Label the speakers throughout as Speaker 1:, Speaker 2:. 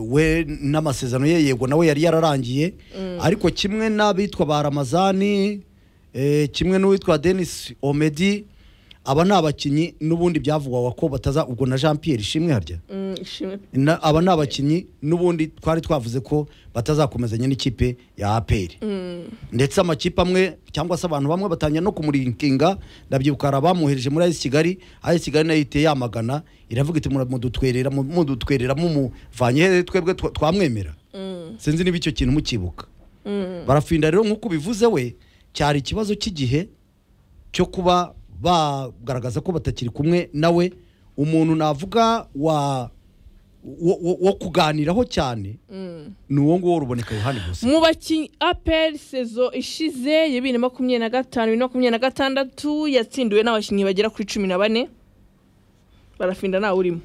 Speaker 1: we n'amasezerano ye yego nawe yari yararangiye ariko kimwe n'abitwa ba ramazani eh, kimwe n'uwitwa denis omedi aba ni abakinnyi n'ubundi byavugwaga ko bataza ubwo na jean pierre ishimwe harya
Speaker 2: Mm, ishimwe
Speaker 1: Na- aba ni abakinnyi n'ubundi twari twavuze ko batazakomezanya n'ikipe ya aperi ndetse amakipe amwe cyangwa se abantu bamwe batangira no kumurinkinga ndabyibuka hari abamwohereje muri ayisi kigali ayisi kigali nayo ihita yamagana iravuga iti mudutwerera mu- mudutwerera mumuvanye hehe twebwe twa- twamwemera sinzi niba icyo kintu mukibuka barafinda rero nk'uko ubivuze we cyari ikibazo cy'igihe cyo kuba bagaragaza ko batakiri kumwe nawe umuntu navuga wa wo, wo, wo kuganiraho cyane ni uwo nguwo ruboneka yohani gusa
Speaker 2: mu bakinnyi aperi sezo ishize ya bibiri na makumyabiri na gatanu bibiri na makumyabiri na gatandatu yatsindiwe n'abakinnyi bagera kuri cumi na bane barafinda ntawe urimo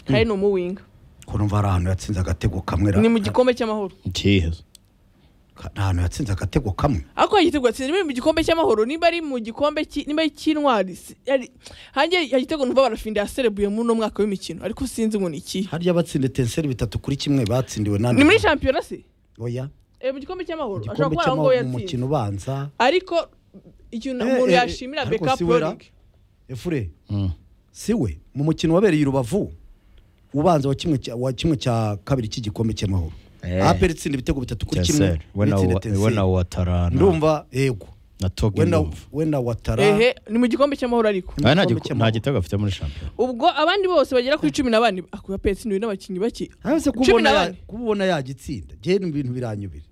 Speaker 2: kandi ni umuwinga
Speaker 1: ko numva hari ahantu yatsinze agatego kamwe ra-
Speaker 2: ni mu gikombe cy'amahoro
Speaker 3: Jeez.
Speaker 1: ka- nta hantu yatsinze agatego kamwe
Speaker 2: ariko yagitego yatsinze biri mu gikombe cy'amahoro nimba ari mu gikombe ki- nimba ari cy'intwari si- yari- hanjye yagitego numva barafinda yaserebuye muri uno mwaka w'imikino ariko sinzi ngo ni ikihe
Speaker 1: harya abatsinze tenseri bitatu kuri kimwe batsindiwe
Speaker 2: ni
Speaker 1: nandi
Speaker 2: muri shampiyona se
Speaker 1: oya
Speaker 2: Eh, mu gikombe cy'amahoro ashobora
Speaker 1: igikombe
Speaker 2: kuba ari
Speaker 1: cy'amahoro
Speaker 2: aho ngaho
Speaker 1: mu
Speaker 2: yatsinze
Speaker 1: mukino ubanza
Speaker 2: ariko ikintu
Speaker 1: Eh,
Speaker 2: umuntu
Speaker 1: eh,
Speaker 2: yashimira
Speaker 1: ariko
Speaker 2: beka
Speaker 1: si wera.
Speaker 2: prolig
Speaker 1: efure
Speaker 3: Mm.
Speaker 1: si we mu mukino wabereye i rubavu ubanza wa kimwe cya- wa kimwe cya kabiri cy'igikombe cy'amahoro
Speaker 3: Eh.
Speaker 1: aperi itsinda ibitego bitatu kuri kimwe
Speaker 3: Tenseri. We na
Speaker 1: n'itsinda
Speaker 3: wa-
Speaker 1: Tenseri.
Speaker 3: we na Watara na-
Speaker 1: ndumva yego
Speaker 3: na Togi
Speaker 1: we na-
Speaker 3: ndumva.
Speaker 1: we na watara
Speaker 2: ehe ni mu gikombe cy'amahoro ariko
Speaker 3: Ah, nta
Speaker 1: Igikombe
Speaker 3: giko- nta
Speaker 1: cy'amahoro.
Speaker 3: gitego afite muri shampiyona
Speaker 2: ubwo abandi bose bagera kuri cumi na bane akuba petsindiwe n'abakinnyi bake
Speaker 1: hasi
Speaker 2: cumi
Speaker 1: kubona
Speaker 2: na
Speaker 1: ya-
Speaker 2: bane
Speaker 1: kubona yagitsinda jye ni ibintu biranyubira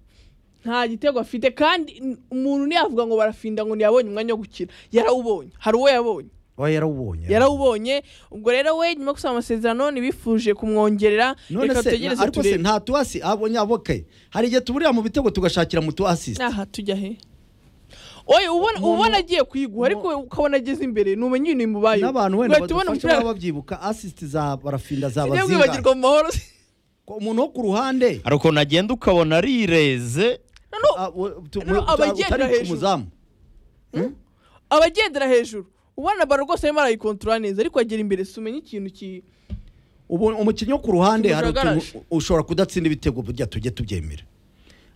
Speaker 2: nta gitego afite kandi n- umuntu ntiyavuga ngo barafinda ngo ntiyabonye umwanya wo gukina yarawubonye hari uwo yabonye
Speaker 1: aba yarawubonye
Speaker 2: yarawubonye ubwo rero we nyuma yo gusaba amasezerano ntibifuje kumwongerera
Speaker 1: none
Speaker 2: reka
Speaker 1: se
Speaker 2: tutegereze
Speaker 1: ariko se
Speaker 2: turebe
Speaker 1: nta tuwasi abonye aboke hari igihe tuburira mu bitego tugashakira mu tuwasisi
Speaker 2: aha tujya he oye ubona
Speaker 1: Umuntu-
Speaker 2: ubona agiye kwigwa ariko we ukabona ageze imbere ntumenya ibintu bimubayeho
Speaker 1: n'abantu wenda
Speaker 2: Ugahita ubona
Speaker 1: badufasha
Speaker 2: umupira-
Speaker 1: baba babyibuka asisiti za barafinda za
Speaker 2: Ujye
Speaker 1: bazinga
Speaker 2: kwibagirwa mu mahoro se
Speaker 1: umuntu wo ku ruhande
Speaker 3: hari ukuntu agenda ukabona arireze
Speaker 2: noneho
Speaker 1: ah, wo- tu-
Speaker 2: Rero
Speaker 1: mu- tu-
Speaker 2: abagenda
Speaker 1: utari
Speaker 2: hejuru.
Speaker 1: umuzamu
Speaker 2: abagendera hejuru ubona baro rwose arimo arayikontorora neza ariko agera imbere si umenya ikintu ki
Speaker 1: ubu umukinnyi wo ku ruhande hari utuntu
Speaker 2: Kimujagaraje.
Speaker 1: ushobora kudatsinda ibitego burya tujye tubyemera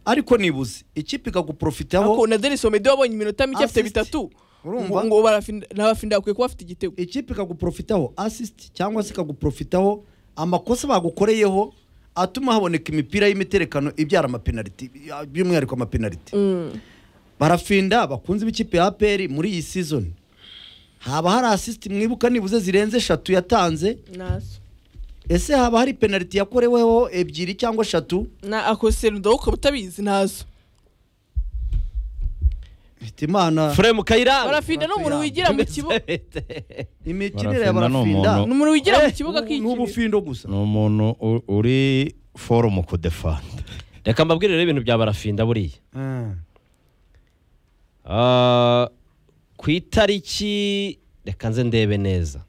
Speaker 1: ariko nibuze ikipe ikaguprofitaho
Speaker 2: ako na denis omedi wabonye iminota mike afite
Speaker 1: Assist.
Speaker 2: bitatu
Speaker 1: Urumva?
Speaker 2: ngo barafinda- n'abafinda bakwiye kuba afite igitego
Speaker 1: ikipe ikaguprofitaho assist cyangwa se ikaguprofitaho amakosa bagukoreyeho atuma haboneka imipira y'imiterekano ibyara amapenaliti ya- by'umwihariko amapenaliti barafinda bakunze b'ikipe ya aperi muri iyi sizoni haba hari assist mwibuka nibuze zirenze eshatu yatanze
Speaker 2: nazo
Speaker 1: ese haba hari penaliti yakoreweho ebyiri cyangwa eshatu
Speaker 2: na ako serudo ukaba utabizi nazo
Speaker 1: Mfite imana
Speaker 3: furemu kayiranga
Speaker 2: barafinda ni umuntu wigira mu kibuga
Speaker 1: imikinire ya
Speaker 3: Barafinda ni
Speaker 1: barafinda
Speaker 2: ni
Speaker 3: umuntu-
Speaker 2: umuntu wigira mu
Speaker 1: Eh,
Speaker 2: kibuga
Speaker 1: ni
Speaker 2: k'ikibi
Speaker 1: ubufindo gusa
Speaker 3: ni umuntu u- uri forumu kudefanda
Speaker 4: reka mbabwire rero ibintu bya barafinda buriya
Speaker 1: Ah.
Speaker 4: Ah, ku itariki reka nze ndebe neza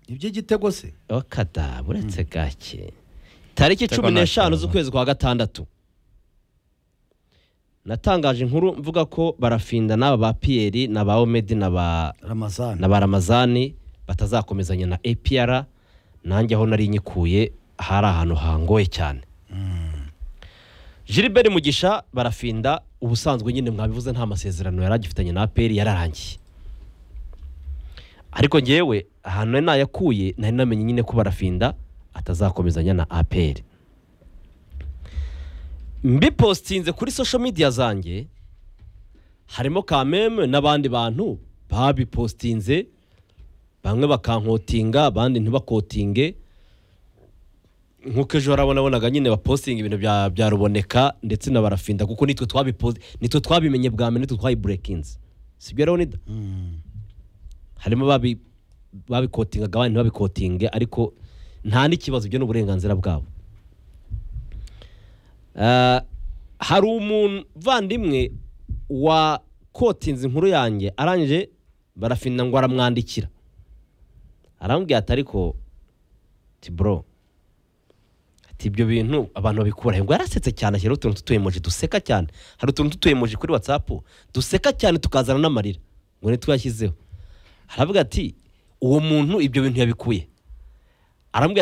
Speaker 1: ibyo igitego se
Speaker 4: wakada uretse gake tariki
Speaker 3: Igitego
Speaker 4: cumi n'eshanu
Speaker 3: ntakibazo.
Speaker 4: z'ukwezi kwa gatandatu natangaje inkuru mvuga ko barafinda n'aba ba piyeri na ba omedi na ba
Speaker 1: ramazani
Speaker 4: na ba ramazani batazakomezanya na apr nanjye aho nari nyikuye hari ahantu hangoye cyane gilbert mugisha barafinda ubusanzwe nyine mwabivuze nta masezerano yari agifitanye na apr yararangiye ariko ngewe ahantu nari nayakuye nari namenye nyine ko barafinda atazakomezanya na apr mbipositinze kuri social media zanjye harimo kameme n'abandi bantu babipositinze bamwe bakankotinga abandi ntibakotinge nk'uko ejo harabonabonaga nyine bapositinga ibintu bya, bya ruboneka ndetse na barafinda kuko nitwe twabiposi nitwe twabimenye bwa mbere nitwe twayiburekinze sibyo leonida harimo babi babikotingaga abandi ntibabikotinge ariko nta n'ikibazo ibyo ni uburenganzira bwabo Ah, hari umuvandimwe wa kotinze inkuru yanjye arangije barafinda ngo aramwandikira arambwira ati ariko ati bro ati ibyo bintu abantu babikura he?" ngo yarasetse cyane ashyiraho utuntu tw'utuyemoji duseka cyane hari utuntu tw'utuyemoji kuri watsapu duseka cyane tukazana n'amarira ngo ni tuyashyizeho aravuga ati uwo muntu ibyo bintu yabikuye arambwira